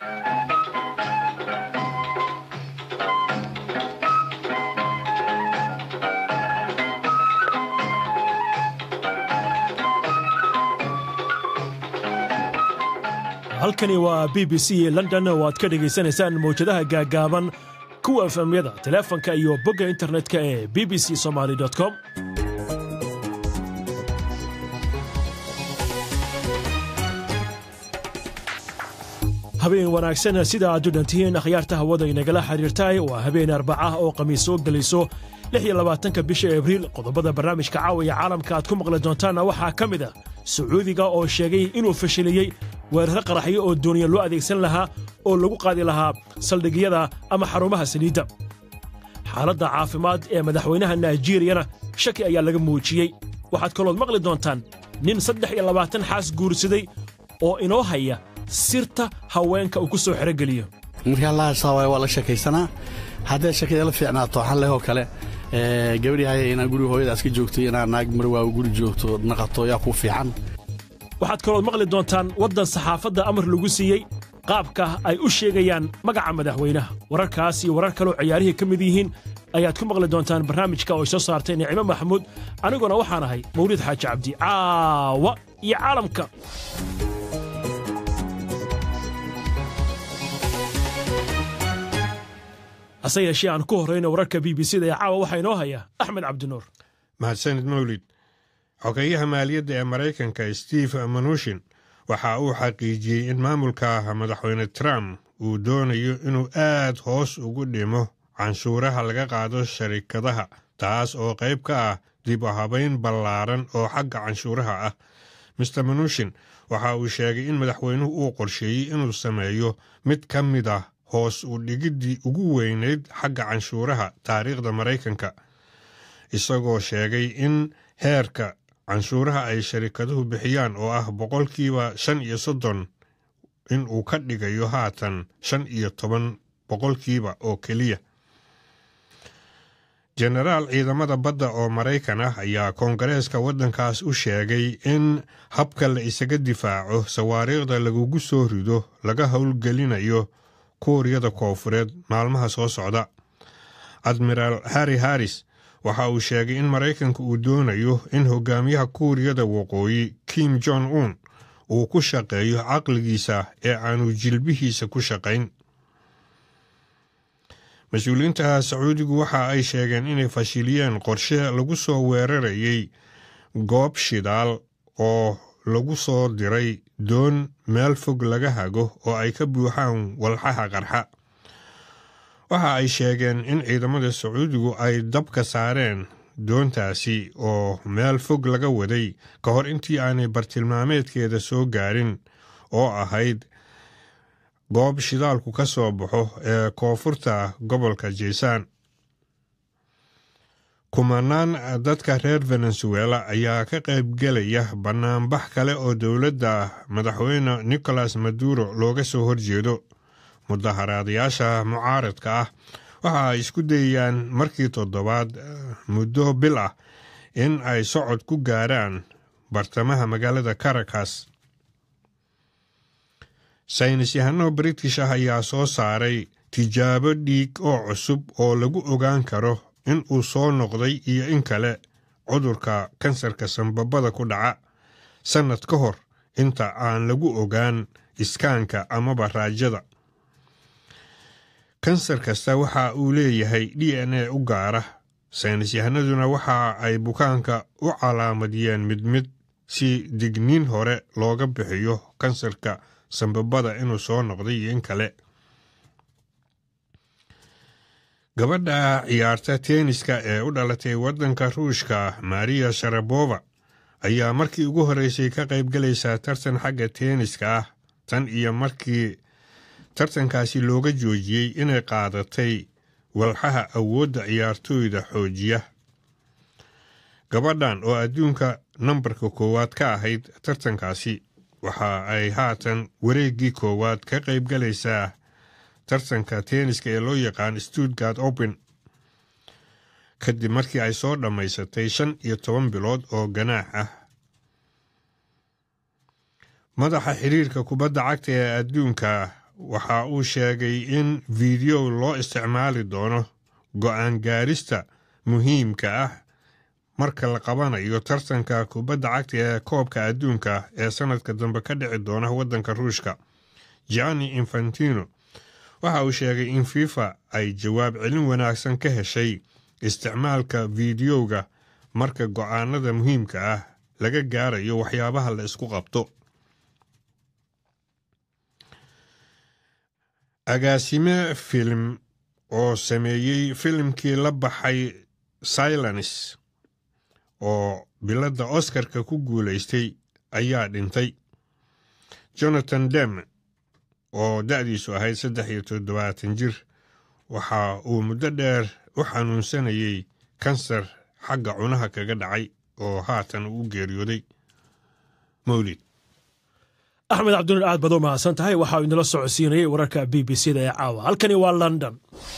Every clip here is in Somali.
halkani waa b b c london oo aad ka dhegaysanaysaan mawjadaha gaaggaaban kuwa efemyada teleefanka iyo bogga internetka ee b b c somaly com habeen wanaagsan sida aad u dhantihiin akhyaarta hawada inagala xidhiirtahay waa habeen arbacah oo khamiis soo gelayso ka bisha abriil qodobada barnaamijka caawiya caalamka aad ku maqli doontaanna waxaa ka mid ah sacuudiga oo sheegay inuu fashiliyey weeraro qaraxyo oo dooniya loo adeegsan lahaa oo lagu qaadi lahaa saldhigyada ama xarumaha saliidda xaaladda caafimaad ee madaxweynaha naijiiriyana shaki ayaa laga muujiyey waxaad kalood maqli doontaan nin saddex iyo labaatan xaas guursaday oo inoo haya sirta haweenka uu ku soo xerogeliyo markaa lahaasaawaaye waa la sheekaysanaa hadday shakada la fiicnaato waxaan lehoo kale gabadhihaya inaa guriga hooyadaas ka joogto inaa naag marwaaga guri joogto naqato yaa kuu fiican waxaad kalood maqli doontaan waddan saxaafadda amar lagu siiyey qaabka ay u sheegayaan magaca madaxweynaha wararkaas iyo warar kaloo ciyaarihii ka mid yihiin ayaad ku maqli doontaan barnaamijka oo soo saartay nicimo maxamuud aniguna waxaan ahay mawlid xaaji cabdi caawa iyo caalamka hase yeeshee aan ku horrayno wararka b b c da ee caawa waxaa inoo haya axmed cabdinuur mahadsanid mawlid xogeeyaha maaliyadda ee maraykanka steve manushin waxa uu xaqiijiyey in maamulka madaxweyne trump uu doonayo inuu aad hoos ugu dhimo canshuuraha laga qaado sharikadaha taas oo qayb ka ah dib u habayn ballaaran oo xagga canshuuraha ah master manushin waxa uu sheegay in madaxweynuhu uu qorsheeyey inuu sameeyo mid ka mid ah hoos u dhigiddii ugu weynayd xagga canshuuraha taariikhda maraykanka isagoo sheegay in heerka canshuuraha ay sharikaduhu bixiyaan oo ah boqolkiiba shan iyo soddon in uu ka dhigayo haatan shan iyo toban boqolkiiba oo keliya jenaraal ciidamada badda oo maraykan ah ayaa koongareeska waddankaas u sheegay in habka la isaga difaaco sawaariikhda lagugu soo rido laga howlgelinayo kuuriyada koofureed maalmaha soo socda admiraal harri harris waxa uu sheegay in maraykanka uu doonayo in hogaamiyaha kuuriyada waqooyi kim jong un uu ku shaqeeyo caqligiisa ee aanu jilbihiisa ku shaqayn mas-uuliyiinta sacuudigu waxa ay sheegeen inay fashiliyeen qorshe lagu soo weerarayay goob shidaal oo lagu soo diray doon meel fog laga hago oo ay ka buuxaan walxaha qarxa waxa ay sheegeen in ciidamada sacuudigu ay dabka saareen doontaasi oo meel fog laga waday ka hor intii aanay bartilmaameedkeeda soo gaarin oo ahayd goob shidaalku ka soo baxo ee koonfurta gobolka jeysaan kumanaan dadka reer venezuela ayaa ka qaybgelaya bannaanbax kale oo dowladda madaxweyne nicolas maduro looga soo horjeedo mudaharaadayaasha mucaaradka ah waxa ay isku dayayaan markii toddobaad muddo bil ah in ay socod ku gaaraan bartamaha magaalada caracas saynis yahano british ah ayaa soo saaray tijaabo dhiig oo cusub oo lagu ogaan karo in uu soo noqday iyo in kale cudurka kansarka sanbabada ku dhaca sannad ka hor inta aan lagu ogaan iskaanka amaba raajada kansar kasta waxa uu leeyahay d n a u gaara saynis yahanaduna waxa ay bukaanka u calaamadiyeen mid mid si digniin hore looga bixiyo kansarka sanbabada inuu soo noqday iyo in kale gabadha ciyaarta teeniska ee u dhalatay waddanka ruushka mariya sharabova ayaa markii ugu horreysay ka qaybgalaysaa tartan xagga teeniska ah tan iyo markii tartankaasi looga joojiyey inay qaadatay walxaha awoodda ciyaartooyda xoojiya gabadhan oo adduunka nambarka koowaad ka ahayd tartankaasi waxa ay haatan wareeggii koowaad ka qaybgalaysaa tartanka teeniska ee loo yaqaan stuttgard open kadib markii ay soo dhammaysatay shan iyo toban bilood oo ganaax ah madaxa xiriirka kubadda cagta ee adduunka waxa uu sheegay in fiidiyow loo isticmaali doono go'aan gaarista muhiimka ah marka la qabanayo tartanka kubadda cagta ee koobka adduunka ee sannadka dambe ka dhici doona waddanka ruushka gianni infantino waxa uu sheegay in fifa ay jawaab celin wanaagsan ka heshay isticmaalka fiidiyowga marka go'aanada muhiimka ah laga gaarayo waxyaabaha la isku qabto agaasime film oo sameeyey filimkii la baxay silence oo biladda oskarka ku guulaystay ayaa dhintay jonathan dem oo da'diisu ahayd saddex iyo toddobaatan jir waxa uu muddo dheer u xanuunsanayey kansar xagga cunaha kaga dhacay oo haatan uu geeriyooday mawlid axmed cabdinur aad baad u mahadsan tahay waxa uu inala socodsiinayay wararka b b c da ee caawa halkani waa london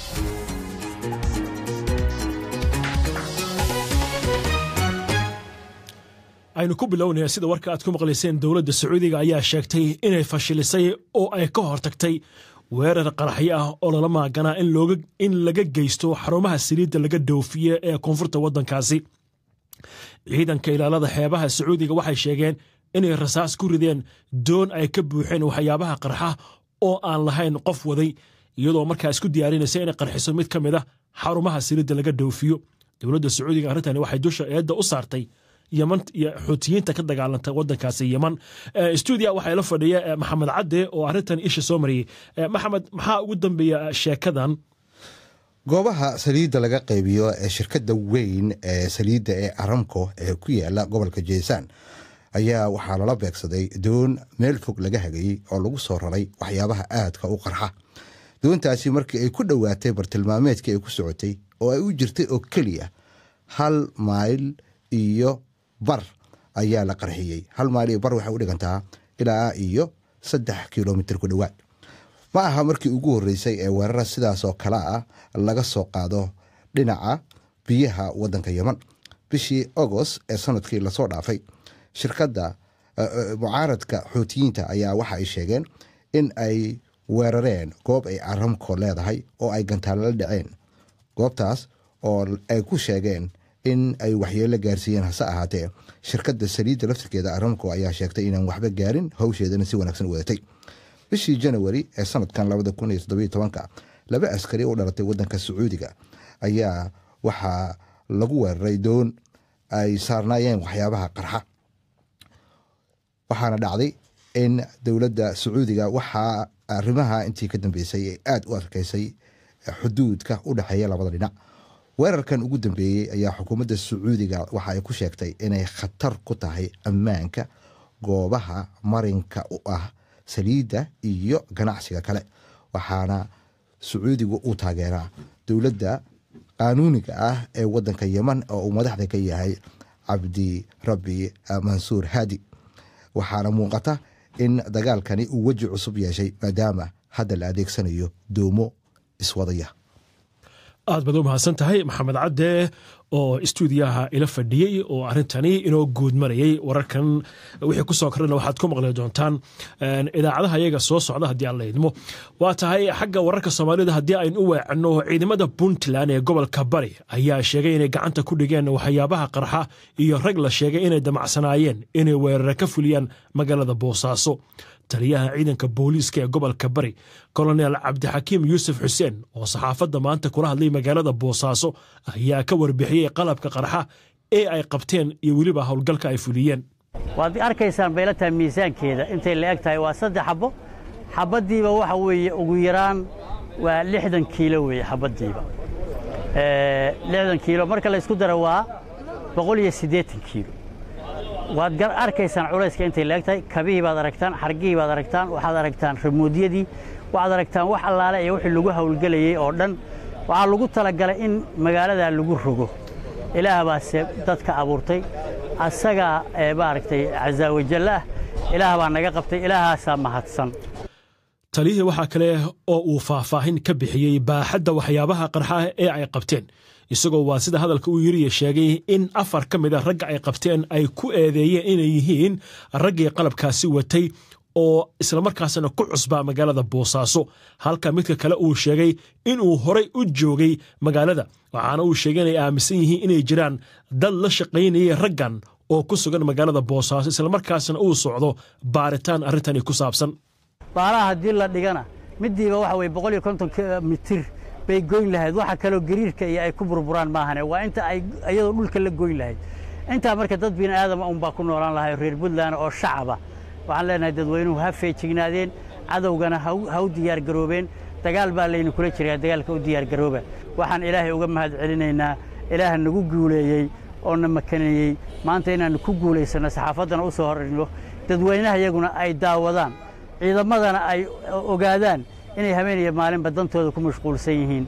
aynu ku bilownaya sida warka aad ku maqlayseen dowladda sacuudiga ayaa sheegtay inay fashilisay oo ay ka hortagtay weerar qaraxyo ah oo lala maaganaa in laga geysto xarumaha saliidda laga dhoofiye ee koonfurta waddankaasi ciidanka ilaalada xeebaha sacuudiga waxay sheegeen inay rasaas ku rideen doon ay ka buuxeen waxyaabaha qarxa oo aan lahayn qof waday iyadoo markaa isku diyaarinaysa inay qarxiso mid ka mid a xarumaha saliidda laga dhoofiyo dowladda sacuudiga arrintani waxay dusha eedda u saartay yeman iyo xuutiyiinta ka dagaalanta wadankaasi yeman stuudia waxaa la fadhiya maxamed cadde oo arrintan isha soo mariyey maxamed maxaa ugu dambeeya sheekadan goobaha saliidda laga qaybiyo ee shirkadda weyn ee saliidda ee aramco ee ku yaala gobolka jeesaan ayaa waxaa lala beegsaday doon meel fog laga hagayey oo lagu soo raray waxyaabaha aadka u qarxa doontaasi markii ay ku dhowaatay bartilmaameedkii ay ku socotay oo ay u jirtay oo keliya hal mayl iyo bar ayaa la qarxiyey hal mayl iyo bar waxay u dhigantaa ilaa iyo saddex kilomitir ku dhowaad ma aha markii ugu horreysay ee weerara sidaasoo kale ah laga soo qaado dhinaca biyaha waddanka yeman bishii agost ee sanadkii lasoo dhaafay shirkadda mucaaradka xuutiyiinta ayaa waxa ay sheegeen in ay weerareen goob ay aramco leedahay oo ay gantaalala dhaceen goobtaas oo ay ku sheegeen in ay waxyeelo gaarsiiyeen hase ahaatee shirkadda saliidda laftirkeeda aramco ayaa sheegtay inaan waxba gaarin hawsheedana si wanaagsan wadatay bishii janawari ee sanadkan labada kun iyo toddobiyo tobanka laba askari u dhalatay waddanka sacuudiga ayaa waxaa lagu weeraray doon ay saarnaayeen waxyaabaha qarxa waxaana dhacday in dowladda sacuudiga waxaa arrimaha intii ka dambeysay ay aada u adkeysay xuduudka u dhexeeya labada dhinac weerarkan ugu dambeeyey ayaa xukuumadda sacuudiga waxa ay ku sheegtay inay khatar ku tahay ammaanka goobaha marinka u ah saliidda iyo ganacsiga kale waxaana sacuudigu uu taageeraa dowladda qaanuuniga ah ee waddanka yeman oo uu madaxda ka yahay cabdi rabbi mansuur haadi waxaana muuqata in dagaalkani uu weji cusub yeeshay maadaama hadda la adeegsanayo doomo iswadaya aad baad u mahadsan tahay maxamed cadde oo istuudiyaha ila fadhiyey oo arrintani inoo guud marayey wararkan wixii kusoo korana waxaad ku maqli doontaan idaacadaha iyaga soo socda haddii aan la idmo waa tahay xagga wararka soomaalida haddii aynu u weecanno ciidamada puntland ee gobolka bari ayaa sheegay inay gacanta ku dhigeen waxyaabaha qarxa iyo rag la sheegay inay damacsanaayeen inay weerare ka fuliyaan magaalada boosaaso taliyaha ciidanka booliiska ee gobolka bari kolonel cabdixakiim yuusuf xuseen oo saxaafadda maanta kula hadlay magaalada boosaaso ayaa ka warbixiyey qalabka qarxa ee ay qabteen iyo weliba howlgalka ay fuliyeen waad arkaysaan bayla tahay miisaankeeda intay la eg tahay waa saddex xabbo xabaddiiba waxa weeye ugu yaraan waa lixdan kiilo weeye xabaddiiba lixdan kiilo marka la isku daro waa boqol iyo siddeetan kiilo waad arkaysaan culayska intay la eg tahay kabihii baad aragtaan xargihii baad aragtaan waxaad aragtaan ramuudyadii waxaad aragtaan wax allaale iyo wixii lagu hawlgelayey oo dhan waxaa lagu talagalay in magaaladaa lagu rogo ilaah baase dadka abuurtay asagaa maaragtay casaawajallaah ilaah baa naga qabtay ilaahaasaa mahadsan taliyihii waxaa kale oo uu faahfaahin ka bixiyey baaxadda waxyaabaha qarxa ee ay qabteen isagoo waa sida hadalka uu yiriya sheegay in afar ka mid a ragga ay qabteen ay ku eedeeyeen inay yihiin raggii qalabkaasi watay oo islamarkaasna ku cusbaa magaalada boosaaso halka midka kale uu sheegay inuu horay u joogay magaalada waxaana uu sheegay inay aaminsan yihiin inay jiraan dad la shaqaynayay raggan oo ku sugan magaalada boosaaso islamarkaasna uu socdo baaritaan arrintani ku saabsan baalaha haddii la dhigana midiiba waxa weye boqol iyo konton mitir bay goyn lahayd waxa kaloo gariirka iyo ay ku burburaan maahane waa inta ay iyadoo dhulka la goyn lahayd intaa marka dad bini aadama unbaa ku noolaan lahay reer puntland oo shacaba waxaan leenahay dadweynuhu ha feejignaadeen cadowgana ha u diyaargaroobeen dagaal baa laynu kula jiraa dagaalka u diyaargarooba waxaan ilaahay uga mahad celinaynaa ilaaha nagu guuleeyey oo na makaneeyey maanta inaannu ku guulaysanno saxaafaddana u soo horrino dadweynaha iyaguna ay daawadaan ciidamadana ay ogaadaan inay habeeniyo maalinba dantooda ku mashquulsan yihiin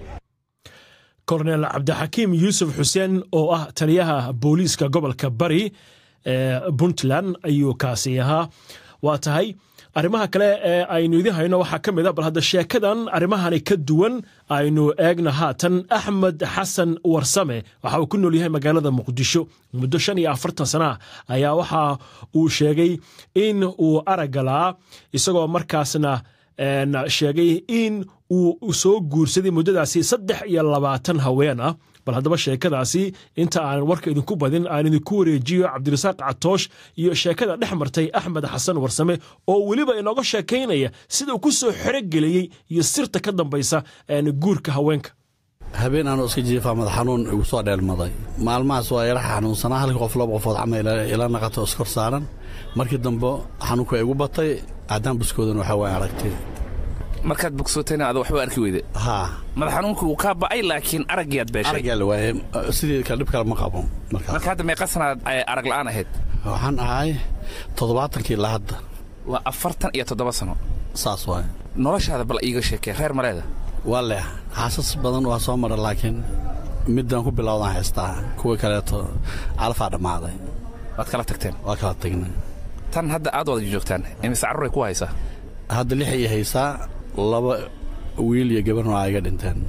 kornel cabdixakiim yuusuf xuseen oo ah taliyaha booliiska gobolka bari ee puntland ayuu kaasi ahaa waa tahay arrimaha kale ee aynu idin hayno waxaa ka mid a bal hadda sheekadan arrimahani ka duwan aynu eegna haatan axmed xasan warsame waxa uu ku nool yahay magaalada muqdisho muddo shan iyo afartan sana ayaa waxa uu sheegay in uu aragalaa isagoo markaasna sheegay in uu soo guursaday muddadaasi saddex iyo labaatan haween ah bal haddaba sheekadaasi inta aan warka idinku badin aan idinku wareejiyo cabdirasaaq catoosh iyo sheekada dhex martay axmed xasan warsame oo weliba inooga sheekaynaya sida uu ku soo xerogeliyey iyo sirta ka dambaysa guurka haweenka habeen aanoo iska jiifaa madax xanuun igu soo dheelmaday maalmahaas waa ila xanuunsanaa halkii qof laba qofood camal ila naqato iskor saaran markii dambe xanuunka igu batay caddaan buskoodan waxaa waa aragtay markaad bogsootayna ada waxba arki weyde haa madax xanuunka wuu kaa ba'ay laakiin araggiyaad beeshay aragyaa la waaye sidii kale dhib kale ma qabo markaas marka hadda meeqa sanaad arag la'aan ahayd waxaan ahay toddobaatankii ilaa hadda waa afartan iyo toddoba sano saas waaye noloshaada bal iiga sheekee reer maleeda waa leh xaasas badan waa soo mara laakiin midaan ku bilowdaan haystaa kuwii kaleeto calafaa dhammaaday waad kala tagteen waa kala tagnay tan hadda aad wada joogtaan imise carruuray ku haysaa hadda lix ii haysaa laba wiil iyo gabarna waa iga dhinteen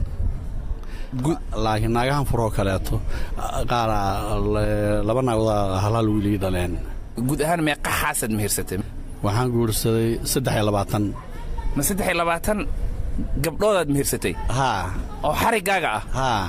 laakiin naagahan furoo kaleeto qaara laba naagood halaal wiil ii dhaleen guud ahaan meeqa xaasaad mehirsatay waxaan guursaday saddex iyo labaatan ma saddex iyo labaatan gabdhoodaad mehirsatay haa oo xariggaaga ah haa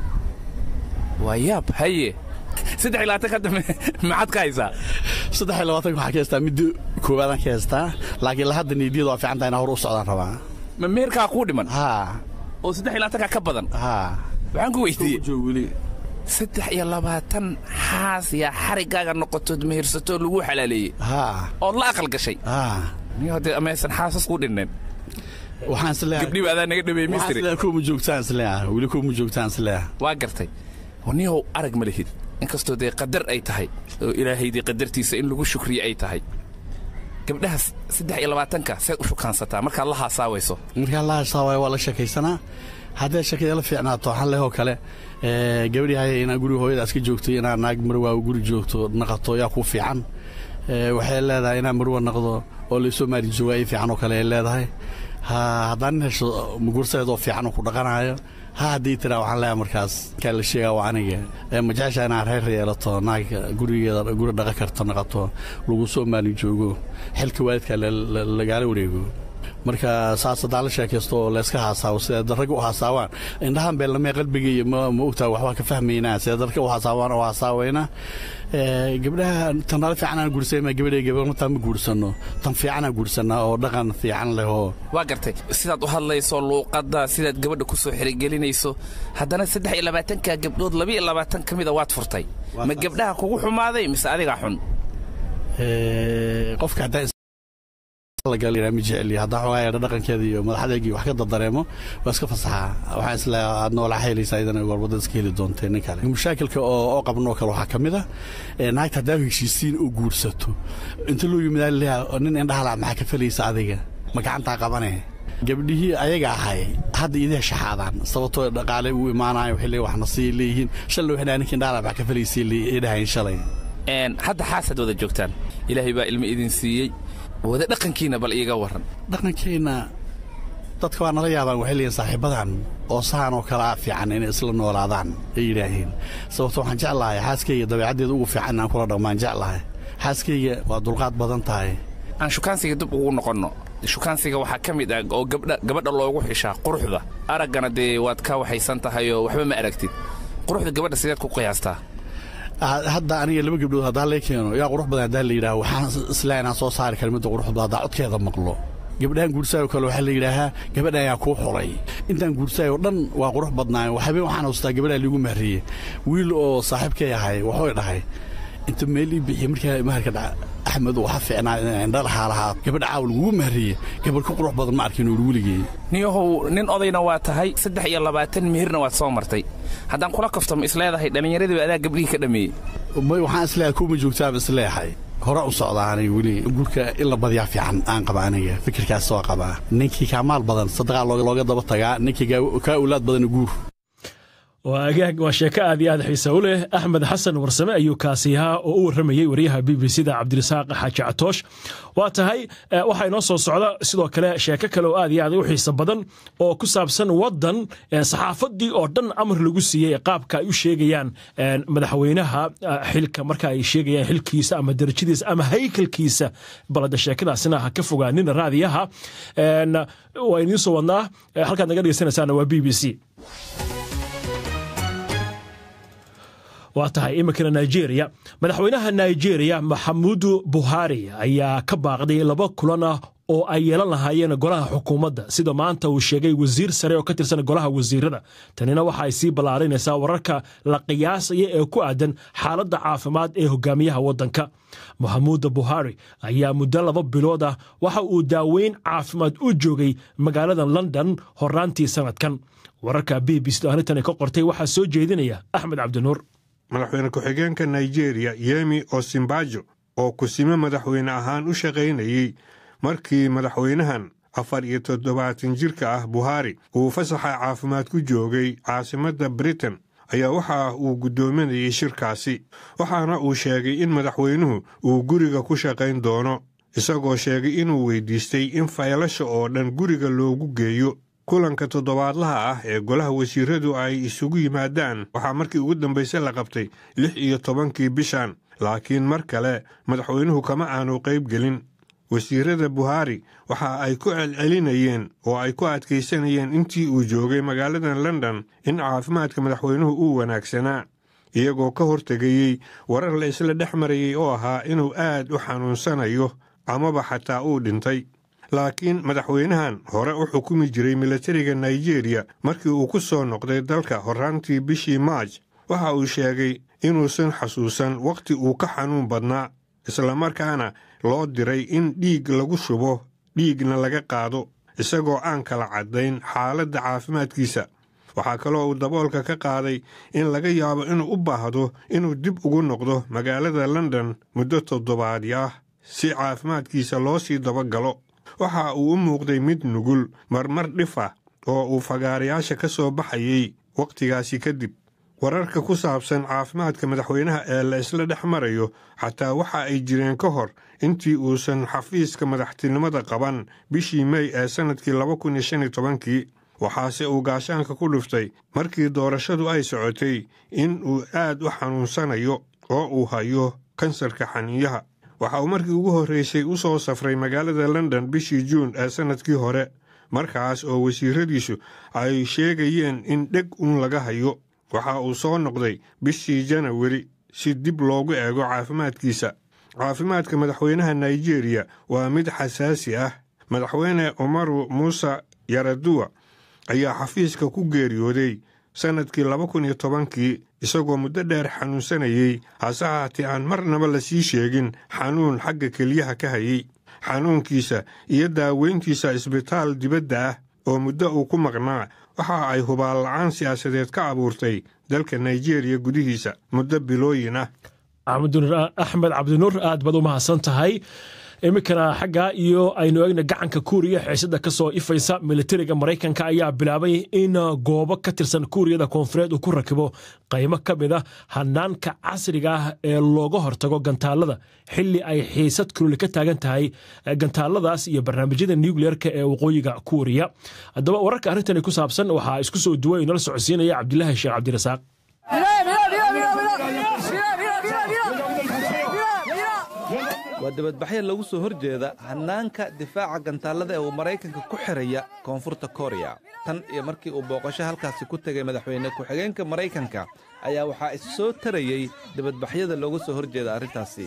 waa yaab haye saddex iyo labaatan hadda maxaad ka haysaa saddex iyo labaatanka waxaa ka haystaa midda koowaadaan ka haystaa laakiin la hadda niidiyada waa fiican tahay inaa hor u socdaan rabaa ma meherkaa kuu dhiman haa oo saddex iyo labaatankaa ka badan haa waxaan ku weydiiyey saddex iyo labaatan xaas yaa xariggaaga noqotood mehirsatoo lagu xalaaleeyey haa ood la aqal gashay haa niyo haddee amaysan xaasas kuu dhinnayn waxaan isleeyahay gabdhiba adaa naga dhameeyey waxaan mistri isleeyahay kuwa ma joogtaan isleeyahay weli kuwa ma joogtaan isleeyahay waa gartay niyow arag ma lihid inkastoo dee qadar ay tahay oo ilaahaydii qadartiisa in lagu shukriye ay tahay gabdhahaas saddex iyo labaatanka seed u shukaansataa markaad la haasaawayso markaa la hasaawaay waa la sheekaysanaa haddee sheekada la fiicnaato waxaan lehoo kale gabadhii haya inaa guriga hooyadaas ka joogto inaa naag marwaa guri joogto naqato yaa ku fiican waxay leedahay inaa marwa naqdo oo laysoo maari jooga ay fiican oo kale ay leedahay haddaan nin hesho mugursadeedoo fiican oo ku dhaqanayo ha haddii tiraa waxaan leeyahay markaas kaa la sheegaa waa aniga ma jeceshaa inaad reer yeelato naag gurigeeda guri dhaqan karto naqato lagu soo maalin joogo xilka waalidka lagaala wareego marka saas haddaan la sheekaysto oo layska haasaawo sida ragga u haasaawaan indhahan beelnamee qalbigaiyo ma ogtaa waxbaa ka fahmaynaa sida dadka u haasaawaan oo haasaawayna gabdhaha tanala fiicanaan guursama gabadhay gabarmataa ma guursanno tan fiicanaan guursanaa oo dhaqan fiican leh oo waa gartay sidaad u hadlayso luuqadda sidaad gabadha ku soo xirigelinayso haddana saddex iyo labaatanka gabdhood laba iyo labaatan ka mida waad furtay ma gabdhaha kugu xumaaday mise adigaa xun qofka haddaan ma jeceli haddaa xoogaa yeedha dhaqankeeda iyo madaxadeegii wax ka dardareemo waa iska fasaxaa waxaan isleeyahay aad noolaa helaysaa idana gorbadda iska heli doontay nin kale mashaakilka oo oo qabnoo kale waxaa ka mid a naagta haddaa heshiisiin oo guursato inta loo yimidaa leeyahay nin indhahala maxaa ka falaysa adiga ma gacantaa qabane gabdhihii ayaga ahay hadda idiha shaxaadaan sababtoo dhaqaale uu imaanayo waxay leeyihin waxna sii leeyihiin shalay waxay dhahay ninka indhahala maxaa ka falaysay idhahayn shalay hadda xaasaad wada joogtaan ilaahay baa ilmo idin siiyey wada dhaqankiina bal iiga warran dhaqankeenna dadka waa nala yaabaan waxay leeyihin saaxiibadan oo saan oo kalea fiican inay isla noolaadaan ay yidhaaheen sababto waxaan jeclahay xaaskayga dabeecaddeeda ugu fiican inaan kula dhaqmaan jeclahay xaaskayga waa dulqaad badan tahay aan shukaansiga dib ugu noqonno shukaansiga waxaa ka mid ah oo gabadha loogu xishaa quruxda araggana dee waad ka waxaysan tahay oo waxba ma aragtid quruxda gabadha sideed ku qiyaastaa hadda aniga laba gabdhood haddaa lee keeno yaa qurux badan haddaa la yidhaha waxaan islaa inaan soo saari kara midda qurux badan haddaa codkeeda maqlo gabdhahan guursaayo kale waxaa la yidhaahaa gabadha ayaa kuu xulay intaan guursaayo dhan waa qurux badnaayo habeen waxaan haystaa gabadhaa liigu mahriyey wiil oo saaxiibkay ahay waxuu dhahay inta meel ii bixiye markaa maharka dhaca axmed waxa fiicnaa indha lahaa lahaa gabadha caawa lagugu mahriye gabadh ka qurux badan ma arkin uri weligey niyahow nin odayna waa tahay saddex iyo labaatan meherna waad soo martay haddaan kula kaftamo isleedahay dhallinyaradiiba adaa gabdhihii ka dhammeeyey waxaan isleeyahay kuuma joogtaaba isleeyahay hore u socdaa aniga weli guurka in la badiyaa fiican aan qaba aniga fikirkaas soo qabaa ninkii kaa maal badan sadaqaa looga daba tagaa ninkii kaa owlaad badana guur waa sheeko aad iyo aad xiisa u leh axmed xasan warsame ayuu kaasi ahaa oo u warramayey wariyaha b b c da cabdirasaaq xaaji catoosh waa tahay waxaa inoo soo socda sidoo kale sheeko kale oo aad iyo aad u xiisa badan oo ku saabsan waddan saxaafadii oo dhan amar lagu siiyey qaabka ay u sheegayaan madaxweynaha xilka marka ay sheegayaan xilkiisa ama darajadiisa ama haykalkiisa balada sheekadaasina ha ka fogaanina raadiyaha waa idiin soo wadnaa halkaad naga dhegeysanaysaana waa b b c waa tahay iminkana nigeria madaxweynaha nigeria maxamudu buhari ayaa ka baaqday laba kulan ah oo ay yeelan lahaayeen golaha xukuumadda sida maanta uu sheegay wasiir sare oo ka tirsan golaha wasiirada tanina waxa ay sii ballaarinaysaa wararka la qiyaasaya ee ku aadan xaaladda caafimaad ee hogaamiyaha waddanka maxamuuda buhari ayaa muddo laba bilood ah waxa uu daaweyn caafimaad u joogay magaalada london horaantii sanadkan wararka b b c arrintan ka qortay waxaa soo jeedinaya axmed cabdinuur madaxweyne ku-xigeenka nigeria yemi osimbajo oo kusime madaxweyne ahaan u shaqaynayey markii madaxweynahan afar iyo toddobaatan jirka ah buhari uu fasaxa caafimaad ku joogay caasimadda britain ayaa waxa uu guddoominayay shirkaasi waxaana uu sheegay in madaxweynuhu uu guriga ku shaqayn doono isagoo sheegay inuu weydiistay in faylasha oo dhan guriga loogu geeyo kulanka toddobaadlaha ah ee golaha wasiiradu ay isugu yimaadaan waxaa markii ugu dambayse la qabtay lix iyo tobankii bishan laakiin mar kale madaxweynuhu kama aanu qayb gelin wasiirada buhari waxa ay ku celcelinayeen oo ay ku adkaysanayeen intii uu joogay magaalada london in caafimaadka madaxweynuhu uu wanaagsanaa iyagoo ka hortegayey warar la isla dhex marayay oo ahaa inuu aad u xanuunsanayo amaba xataa uu dhintay laakiin madaxweynahan hore u xukumi jiray milatariga nigeria markii uu ku soo noqday dalka horraantii bishii maaj waxa uu sheegay inuusan xasuusan wakhti uu ka xanuun badnaa islamarkaana loo diray in dhiig lagu shubo dhiigna laga qaado isagoo aan kala caddayn xaaladda caafimaadkiisa waxaa kaloo uu daboolka ka qaaday in laga yaabo inuu u baahdo inuu dib ugu noqdo magaalada london muddo toddobaadi ah si caafimaadkiisa loo sii dabagalo waxa uu u muuqday mid nugul marmar dhifa oo uu fagaarayaasha ka soo baxayey wakhtigaasi kadib wararka ku saabsan caafimaadka madaxweynaha ee la isla dhex marayo xataa waxa ay jireen ka hor intii uusan xafiiska madaxtinimada qaban bishii mey ee sannadkii laba kun iyo shan iyo tobankii waxaase uu gaashaanka ku dhuftay markii doorashadu ay socotay in uu aad u xanuunsanayo oo uu hayo kansarka xaniinyaha waxa uu markii ugu horraysay u soo safray magaalada london bishii juun ee sannadkii hore markaas oo wasiiradiisu ay sheegayeen in dheg uun laga hayo waxa uu soo noqday bishii janawari si dib loogu eego caafimaadkiisa caafimaadka madaxweynaha nigeria waa mid xasaasi ah madaxweyne umaru muuse yaraduwa ayaa xafiiska ku geeriyooday sannadkii laba kun iyo tobankii isagoo muddo dheer xanuunsanayey hase haatee aan marnaba la sii sheegin xanuun xagga keliyaha ka hayey xanuunkiisa iyo daaweyntiisa isbitaal dibadda ah oo muddo uu ku maqnaa waxa ay hubaal la'aan siyaasadeed ka abuurtay dalka nigeria gudihiisa muddo bilooyin ah axmed cabdinuur aad baad u mahadsan tahay iminkana xagga iyo aynu eegna gacanka kuuriya xiisada ka soo ifaysa militariga maraykanka ayaa bilaabay in goobo ka tirsan kuuriyada koonfureed uu ku rakibo qaymo ka mid a hanaanka casriga ah ee looga hortago gantaalada xili ay xiisad kululi ka taagan tahay gantaaladaas iyo barnaamijyada nucleerka ee waqooyiga kuuriya haddaba wararka arrintani ku saabsan waxaa isku soo duway inala socodsiinaya cabdilaahi sheekh cabdirasaaq waa waa dibadbaxyo lagu soo hor jeeda hannaanka difaaca gantaallada ee uu maraykanka ku xiraya koonfurta koreya tan iyo markii uu booqasho halkaasi ku tegay madaxweyne ku-xigeenka maraykanka ayaa waxaa is soo tarayey dibadbaxyada looga soo hor jeeda arrintaasi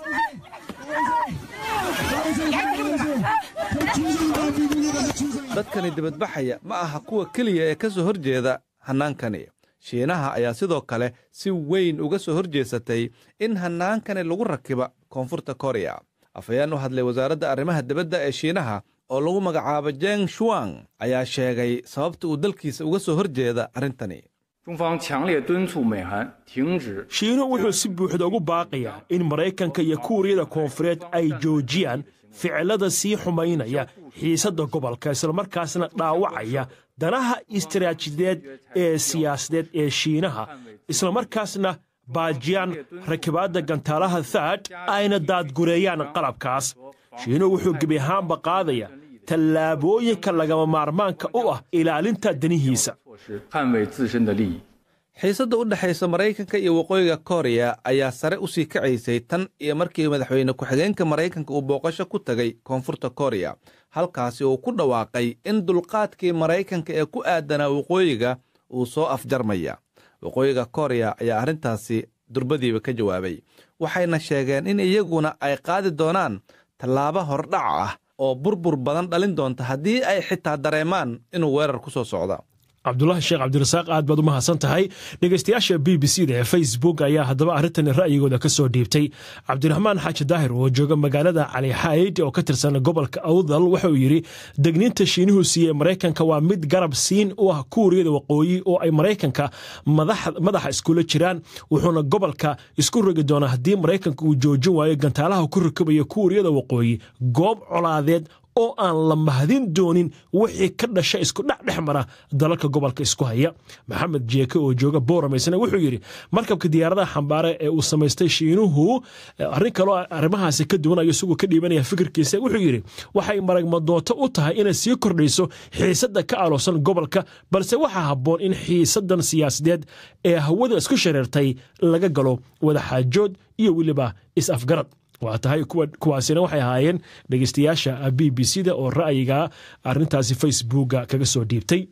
dadkani dibadbaxaya ma aha kuwa keliya ee ka soo hor jeeda hannaankani shiinaha ayaa sidoo kale si weyn uga soo hor jeesatay in hannaankani lagu rakiba koonfurta koreya afhayeen u hadlay wasaaradda arrimaha dibadda ee shiinaha oo lagu magacaabo jeng shuang ayaa sheegay sababta uu dalkiisa uga soo hor jeeda arrintani 中方强烈敦促美韩停止 shiinuhu wuxuu si buuxda ugu baaqayaa in maraykanka iyo kuuriyada koonfureed ay joojiyaan ficilada sii xumaynaya xiisadda gobolka islamarkaasna dhaawacaya danaha istaraatijideed ee siyaasadeed ee shiinaha islamarkaasna baajiyaan rakibaadda gantaalaha thaad ayna daadgureeyaan qalabkaas shiinuhu wuxuu gebi ahaanba qaadaya tallaabooyinka lagama maarmaanka u ah ilaalinta danihiisa 是捍卫自身的利益。 xiisadda u dhexaysa maraykanka iyo waqooyiga koreya ayaa sare u sii kacaysay tan iyo markii madaxweyne ku-xigeenka maraykanka uu booqasho ku tegay koonfurta koreya halkaasi uu ku dhawaaqay in dulqaadkii maraykanka ee ku aadanaa waqooyiga uu soo afjarmaya waqooyiga koreya ayaa arrintaasi durbadiiba ka jawaabay waxayna sheegeen in iyaguna ay qaadi doonaan tallaabo hordhac ah oo burbur badan dhalin doonta haddii ay xitaa dareemaan inuu weerar ku soo socda cabdulaahi sheekh cabdirasaaq aad baad u mahadsan tahay dhegeystayaasha b b c da ee facebook ayaa haddaba arrintan ra'yigooda ka soo dhiibtay cabdiraxmaan xaaji daahir oo jooga magaalada cali xayd oo ka tirsan gobolka awdal waxa uu yidhi degniinta shiinuhu siiyey maraykanka waa mid garab siin u ah kuuriyada waqooyi oo ay maraykanka madaxa iskula jiraan wuxuuna gobolka isku rogi doonaa haddii maraykanka uu joojin waayo gantaalaha ku rakabaya kuuriyada waqooyi goob colaadeed oo aan la mahadin doonin wixii ka dhasha isku dhex dhex mara dalalka gobolka isku haya maxamed jeeke oo jooga booramaysana wuxuu yidhi markabka diyaaradaha xambaare ee uu samaystay shiinuhu arrin kaloo arrimahaasi ka duwan ayo isagoo ka dhiibanaya fikirkiisa wuxuu yidhi waxay maragmadooto u tahay inay sii kordhayso xiisadda ka aloosan gobolka balse waxaa habboon in xiisaddan siyaasadeed ee hawada isku shareertay laga galo wadaxaajood iyo weliba is-afgarad waa tahay kuwaasina waxay ahaayeen dhegeystayaasha b b c da oo ra'yiga arintaasi facebooka kaga soo dhiibtay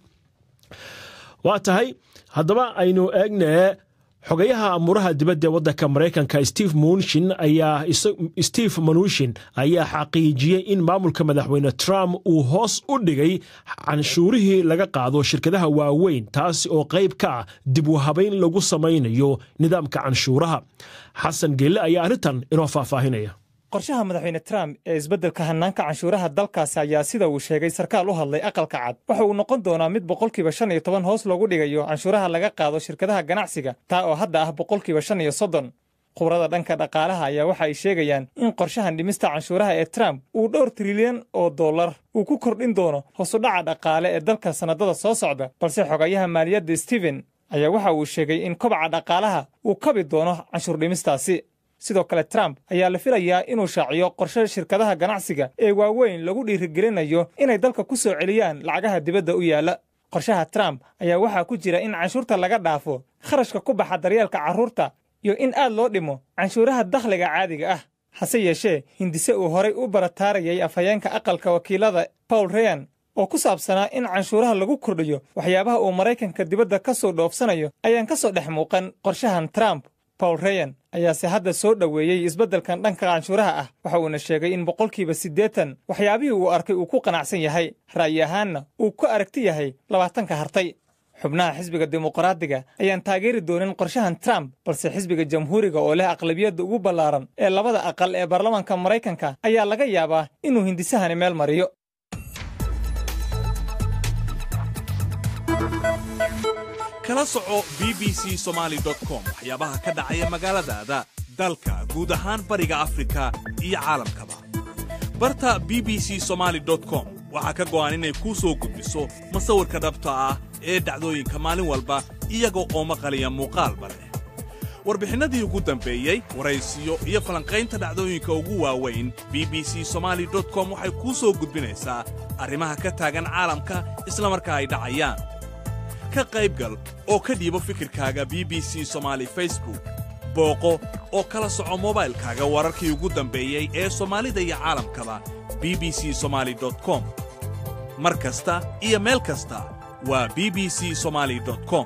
waa tahay haddaba aynu eegne xogayaha amuuraha dibadda ee waddanka maraykanka steve munshin ayaa steve manushin ayaa xaqiijiyey in maamulka madaxweyne trump uu hoos u dhigay canshuurihii laga qaado shirkadaha waaweyn taasi oo qayb ka ah dib u habayn lagu samaynayo nidaamka canshuuraha xasan geelle ayaa arrintan inoo faahfaahinaya qorshaha madaxweyne trump ee isbeddelka hannaanka canshuuraha dalkaasi ayaa sida uu sheegay sarkaal u hadlay aqalka cad waxa uu noqon doonaa mid boqolkiiba shan iyo toban hoos loogu dhigayo canshuuraha laga qaado shirkadaha ganacsiga taa oo hadda ah boqolkiiba shan iyo soddon khubrada dhanka dhaqaalaha ayaa waxa ay sheegayaan in qorshahan dhimista canshuuraha ee trump uu dhowr trilyan oo dollar uu ku kordhin doono hoosudhaca dhaqaale ee dalka sannadada soo socda balse xogayaha maaliyadda stephen ayaa waxa uu sheegay in kobaca dhaqaalaha uu kabi doono canshuur dhimistaasi sidoo kale trump ayaa la filayaa inuu shaaciyo qorshe shirkadaha ganacsiga ee waaweyn lagu dhiirigelinayo inay dalka ku soo celiyaan lacagaha dibadda u yaalla qorshaha trump ayaa waxaa ku jira in canshuurta laga dhaafo kharashka ku baxa daryeelka carruurta iyo in aad loo dhimo canshuuraha dakhliga caadiga ah hase yeeshee hindise uu horay u barataarayay afhayeenka aqalka wakiilada paul reyan oo ku saabsanaa in canshuuraha lagu kordhiyo waxyaabaha uu maraykanka dibadda ka soo dhoofsanayo ayaan ka soo dhex muuqan qorshahan trump paul reyan ayaase hadda soo dhoweeyey isbeddelkan dhanka canshuuraha ah waxa uuna sheegay in boqolkiiba siddeetan waxyaabihii uu arkay uu ku qanacsan yahay ra'yi ahaanna uu ku aragti yahay labaatanka hartay xubnaha xisbiga dimuqraadiga ayaan taageeri doonin qorshahan trump balse xisbiga jamhuuriga oo leh aqlabiyadda ugu ballaaran ee labada aqal ee baarlamaanka maraykanka ayaa laga yaabaa inuu hindisahani meel mariyo kala soco b b c somaali com waxyaabaha ka dhacaya magaaladaada dalka guud ahaan bariga afrika iyo caalamkaba barta b b c somaali com waxaa ka go'an inay kuu soo gudbiso masawirka dhabta ah ee dhacdooyinka maalin walba iyaga oo maqaliya muuqaalba leh warbixinnadii ugu dambeeyey waraysiyo iyo falanqaynta dhacdooyinka ugu waaweyn b b c somaali com waxay kuu soo gudbinaysaa arrimaha ka taagan caalamka isla markaa ay dhacayaan ka qaybgal oo ka dhiibo fikirkaaga b b c somaali facebook booqo oo kala soco mobaylkaaga wararkii ugu dambeeyey ee soomaalida iyo caalamkaba b b c somaali com mar kasta iyo meel kasta waa b b c somaali com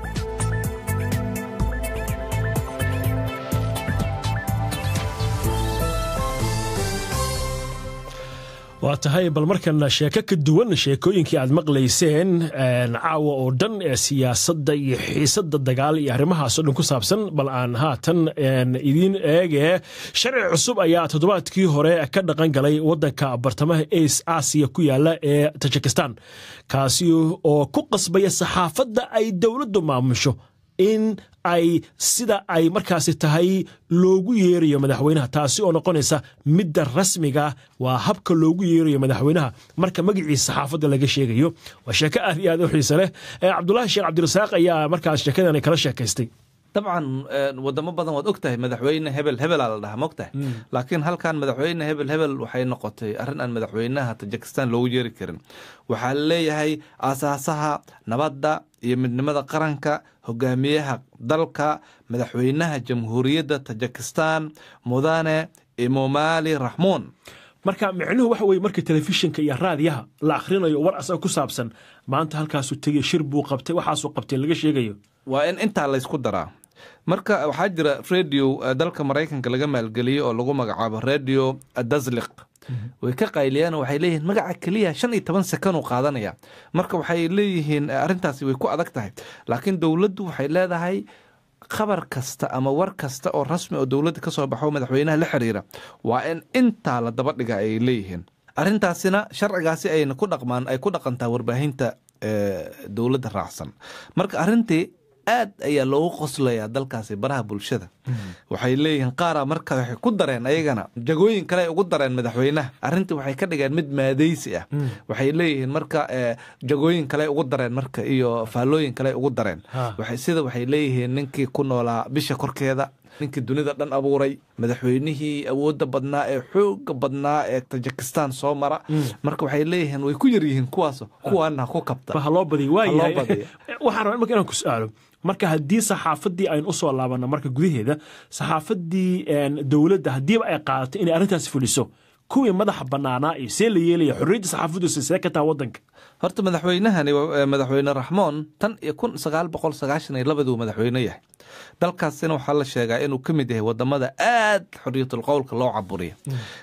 waa tahay bal markana sheeko ka duwan sheekooyinkii aad maqlayseen caawa oo dhan ee siyaasadda iyo xiisadda dagaal iyo arrimahaasoo dhan ku saabsan bal aan haatan idiin eege sharci cusub ayaa toddobaadkii hore ka dhaqan galay waddanka bartamaha as aasiya ku yaala ee tajikistan kaasi oo ku qasbaya saxaafadda ay dowladdu maamusho in ay sida ay markaasi tahay loogu yeerayo madaxweynaha taasi oo noqonaysa midda rasmiga waa habka loogu yeerayo madaxweynaha marka magaciisa saxaafadda laga sheegayo waa sheeko aad iyo aad u xiise leh cabdulaahi sheekh cabdirasaaq ayaa markaas sheekadani kala sheekaystay dabcan wadamo badan waad og tahay madaxweyne hebel hebelaa la dhahaa mogtahay laakiin halkan madaxweyne hebel hebel waxay noqotay arrin aan madaxweynaha tajikistan loogu yeeri karin waxaa laleeyahay aasaasaha nabadda iyo midnimada qaranka hogaamiyaha dalka madaxweynaha jamhuuriyadda tajikistan mudane imomali raxmuun marka micnuhu waxa weye marka telefishinka iyo raadiyaha la akhrinayo war asaga ku saabsan maanta halkaasuu tegey shir buu qabtay waxaasuu qabtay laga sheegayo waa in intaa laysku daraa marka waxaa jira radio dalka maraykanka laga maalgeliyey oo lagu magacaabo radio dasliq way ka qayliyaan waxay leeyihiin magaca keliya shan iyo toban sekanuu qaadanaya marka waxay leeyihiin arrintaasi way ku adag tahay laakiin dowladdu waxay leedahay khabar kasta ama war kasta oo rasmi oo dowladda ka soo baxo madaxweynaha la xiriira waa in intaa la daba dhiga ay leeyihiin arrintaasina sharcigaasi ayna ku dhaqmaan ay ku dhaqantaa warbaahinta dowladda raacsan marka arrintii aad ayaa loogu qoslayaa dalkaasi baraha bulshada waxay leeyihiin qaara marka waxay ku dareen ayagana jagooyin kale ay ugu dareen madaxweynaha arrintii waxay ka dhigeen mid maadaysi ah waxay leeyihiin marka jagooyin kale ugu dareen marka iyo faallooyin kale ugu dareen sida waxay leeyihiin ninkii ku noolaa bisha korkeeda ninkii dunida dhan abuuray madaxweynihii awoodda badnaa ee xooga badnaa ee tajikistan soo mara marka waxay leeyihiin way ku yaryihiin kuwaas kuwaana ku kabta haloo badiy waayahay waxaan rabaa marka inaan ku su-aalo marka haddii saxaafaddii aynu u soo laabanno marka gudaheeda saxaafaddii dowladda haddiiba ay qaadato inay arrintaasi fuliso kuwii madaxa bannaanaa iyo see la yeelaya xorriyadda saxaafaddusi see ka taha waddanka horta madaxweynahani madaxweyne raxmoon tan iyo kun sagaal boqol sagaashan iyo labaduu madaxweyne yahay dalkaasina waxaa la sheegaa inuu ka mid yahay wadamada aad xorriyatul qowlka loo caburiya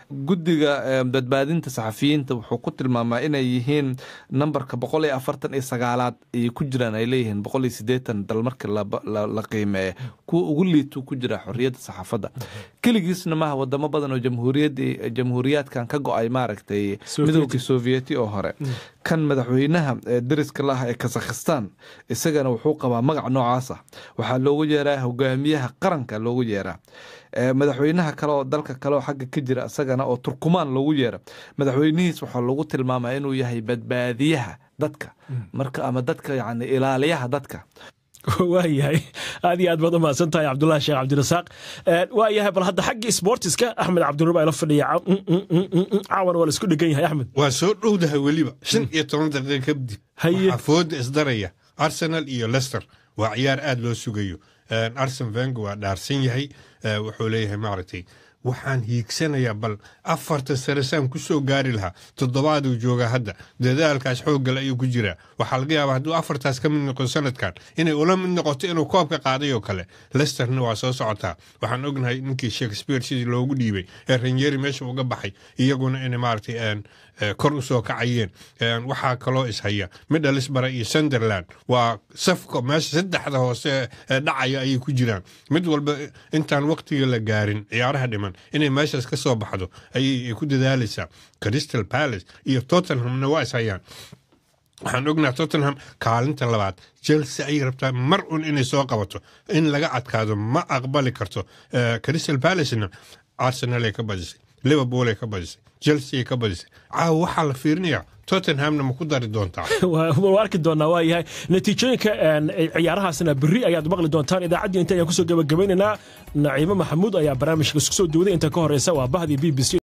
guddiga badbaadinta saxafiyiinta wuxuu ku tilmaamaa inay yihiin nambarka boqol iyo afartan iyo sagaalaad ayay ku jiraan ay leeyihiin boqol iyo siddeetan dal markii la qiimeeya kuwa ugu liituu ku jira xorriyadda saxaafadda keligiisna maaha wadamo badan oo jamhuuriyadda jamhuuriyaadkan ka go-ay maaragtay midoogii sovieti oo hore kan madaxweynaha dariska la ah ee kazakhistan isagana wuxuu qabaa magac noocaas ah waxaa loogu yeeraa hogaamiyaha qaranka loogu yeeraa madaxweynaha kale oo dalka kale oo xagga ka jira isagana oo turkumaan loogu yeera madaxweynihiis waxaa lagu tilmaamaa inuu yahay badbaadiyaha dadka marka ama dadka yani ilaaliyaha dadka waayahay aad iyo aad baad u mahadsan tahay cabdulahi sheekh cabdirasaaq waayahay bal hadda xaggii sportiska axmed cabdinuur baa ila fadhiya caawan waa la isku dhegan yahay axmed waa soo dhowdahay weliba shan iyo toban daqiiqa kadib waxaa fooda isdaraya arsenal iyo lester waa ciyaar aad loo sugayo arsen vengo waa dhaarsan yahay wuxuu leeyahay maaragtay waxaan hiigsanayaa bal afarta sare saan ku soo gaari lahaa toddobaaduu joogaa hadda dadaalkaas xooggale ayuu ku jiraa waxaa laga yaabaa hadduu afartaas ka mid noqdo sanadkan inay ula mid noqoto inuu koobka qaaday oo kale lesterna waa soo socotaa waxaan ognahay ninkii shakespeare sidii loogu dhiibay ee ranyeri meesha uga baxay iyaguna inay maaragtay kor u soo kacayeen waxaa kaloo ishaya middlesbara iyo sunderland waa safka meesha saddexda hoose ee dhacaya ayay ku jiraan mid walba intaan waqtiga la gaarin ciyaaraha dhiman inay meeshaas ka soo baxdo ayay ku dadaalaysaa crystal palace iyo tottenhamna waa ishayaan waxaan ognaha tottenham kaalinta labaad chelsea ayay rabtaa mar un inay soo qabato in laga adkaado ma aqbali karto crystal palacena arsenal ay ka badisay liverpool ay ka badisay chelsea ay ka badisay caawa waxaa la fiirinayaa tottenhamna ma ku dari doontaa waa arki doonaa waa yahay natiijooyinka ciyaarahaasna berri ayaad maqli doontaan idaacaddii inta ayaan kusoo gabagabaynaynaa naciimo maxamuud ayaa barnaamijka isku soo duwaday inta ka horeysa waa bahdii b b c